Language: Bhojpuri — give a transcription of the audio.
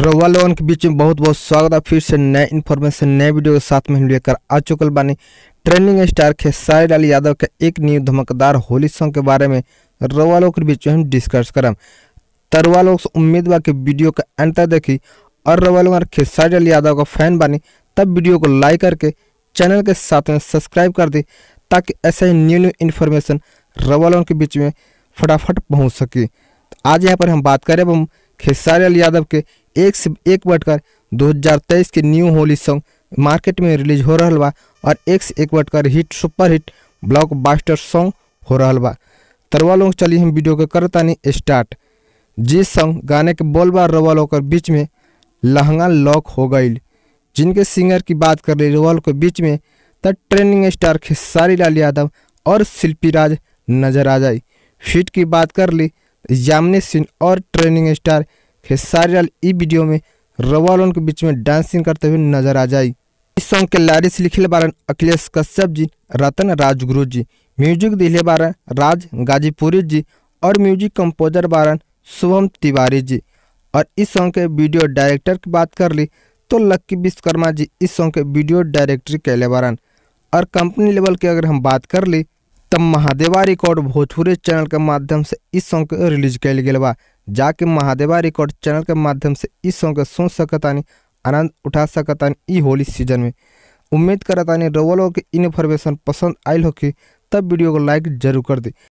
रउआ लोगन के बीच में बहुत बहुत स्वागत है फिर से नए इन्फॉर्मेशन नए वीडियो के साथ में हम लेकर आ चुकल बानी ट्रेंडिंग स्टार खेसारी लाल यादव के एक न्यू धमकदार होली सॉन्ग के बारे में रउआ लोग के बीच में हम डिस्कस करम तरवा लोग से उम्मीद बा कि वीडियो का अंत तक देखी और रउआ लोग अगर खेसारी लाल यादव का फैन बानी तब वीडियो को लाइक करके चैनल के साथ में सब्सक्राइब कर दी ताकि ऐसे ही न्यू न्यू इन्फॉर्मेशन रउआ लोगन के बीच में फटाफट पहुंच सके तो आज यहाँ पर हम बात करें अब हम खेसारी लाल यादव के एक से एक बढ़कर 2023 के न्यू होली सॉन्ग मार्केट में रिलीज हो रहा बा और एक से एक बढ़कर hit super hit blockbuster song हो रहा बा तरवा लोग चलिए हम वीडियो के करतानी स्टार्ट जी सॉन्ग गाने के बोल बार रवा लोग के बीच में लहंगा लॉक हो गई जिनके सिंगर की बात कर रही रवा लोग के बीच में तब ट्रेंडिंग स्टार खेसारी लाल यादव और शिल्पी राज नजर आ जाए फिट की बात कर ली जामनी सिंह और ट्रेनिंग स्टार खेसारी लाल ई वीडियो में रवालोन के बीच में डांसिंग करते हुए नजर आ जाए इस सॉन्ग के लारिस लिखले बारन अखिलेश कश्यप जी रतन राजगुरु जी म्यूजिक दिले बारन राज गाजीपुरी जी और म्यूजिक कंपोजर बारन शुभम तिवारी जी और इस सॉन्ग के वीडियो डायरेक्टर की बात कर ली तो लक्की विश्वकर्मा जी इस सॉन्ग के वीडियो डायरेक्टरी कैले बारन और कंपनी लेवल की अगर हम बात कर ली तब महादेवा रिकॉर्ड भोजपुरी चैनल के माध्यम से इस सॉन्ग के रिलीज कैल गेल बा जाके महादेवा रिकॉर्ड चैनल के माध्यम से इस सॉन्ग के सुन सकतानी आनंद उठा सकतानी ई होली सीजन में उम्मीद करतानी रवलो के इन्फॉर्मेशन पसंद आयल होगी तब वीडियो को लाइक जरूर कर दी